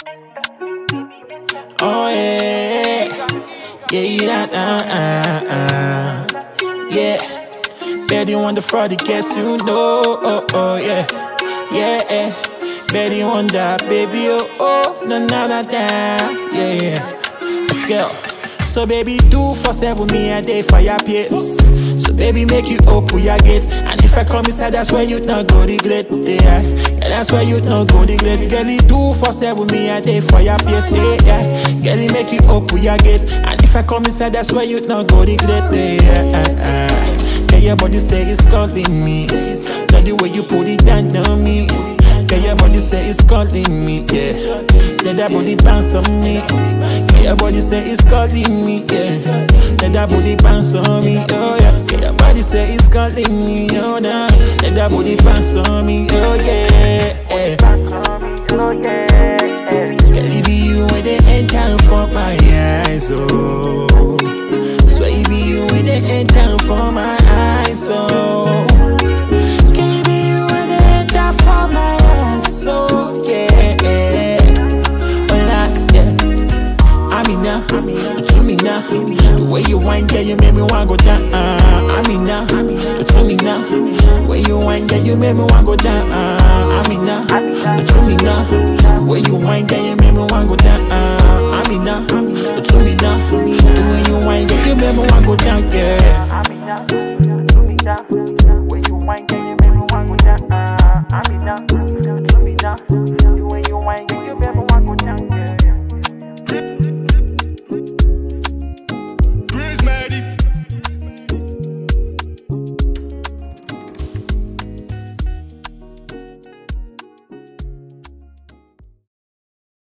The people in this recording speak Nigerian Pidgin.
Oh yeah, yeah, yeah, uh, uh, uh. yeah. Betty on the fraud, guess you know. Oh, oh yeah, yeah. yeah. Betty on that baby, oh, oh, na na na na, yeah, yeah. Let's go. So baby, do for seven me a day for your pace. So baby, make you open your gate. And if I come inside, that's where you not go regret. Yeah, yeah that's where you not go regret. Girlie, do for seven me a day for your pace. Yeah, yeah. Girlie, make you open your gate. And if I come inside, that's where you not go regret. Yeah, yeah, yeah. Girl, your body say it's calling me. Love the way you put it down on me. Girl, your body say it's calling me, yeah. Let that body bounce on me. Girl, your body say it's calling me, yeah. Let that body bounce on me, oh yeah. Girl, your body say it's calling me, oh nah. Let that body bounce on me, oh yeah. Girl, it be you when they enter for my eyes, oh. So it be you when they enter for my eyes, oh. Can it be you when they enter for my eyes, so yeah. Hola, yeah. Amina, to me now. The way you whine, yeah, you make me wanna go down. Amina, to me now. The way you whine, yeah, you make me wanna go down. Amina, to me now. The way you whine, yeah, you make me wanna go down. Amina, to me now. The way you whine, yeah, you make me wanna go down, yeah.